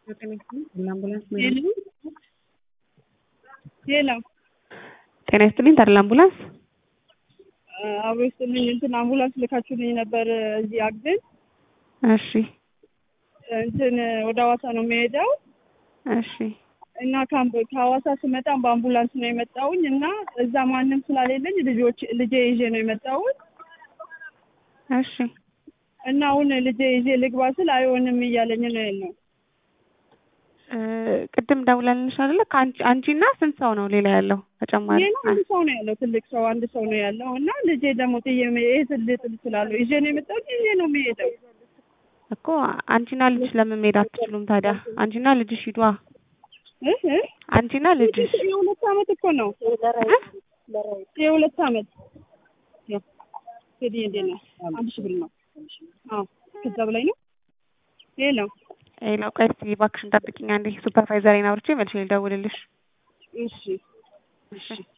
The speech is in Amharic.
ሄሎ ጤና ይስጥልኝ ተድላ አምቡላንስ አብሮ ይስጥልኝ። እንትን አምቡላንስ ልካችሁልኝ ነበር እዚህ አግድን እሺ እንትን ወደ ሐዋሳ ነው የሚሄደው እሺ እና ካምፕ- ከሐዋሳ ስመጣም በአምቡላንስ ነው የመጣውኝ እና እዛ ማንም ስላሌለኝ ልጆች ልጄ ይዤ ነው የመጣሁት እሺ እና አሁን ልጄ ይዤ ልግባ ስል አይሆንም እያለኝ ነው ያለው። እ ቅድም ደውለንልሽ አይደለ ከአንቺ አንቺና ስንት ሰው ነው ሌላ ያለው ተጨማሪ ሌላ አንድ ሰው ነው ያለው፣ ትልቅ ሰው አንድ ሰው ነው ያለው እና ልጄ ደግሞ ጥዬ መሄድ ልጥል እችላለሁ። ይዤ ነው የመጣሁት፣ ይዤ ነው የሚሄደው። እኮ አንቺና ልጅሽ ለምን መሄድ አትችሉም ታዲያ? አንቺና ልጅሽ ሂዷ። እ እ አንቺና ልጅሽ የሁለት ዓመት እኮ ነው የሁለት ዓመት ቴዲ እንዴት ነው? አንድ ሺህ ብር ነው። አዎ ከዛ በላይ ነው። ሄሎ ሌላው ቆይ እስኪ እባክሽን ጠብቂኝ አንዴ ሱፐርቫይዘሬን አውርቼ መልሼ ልደውልልሽ። እሺ እሺ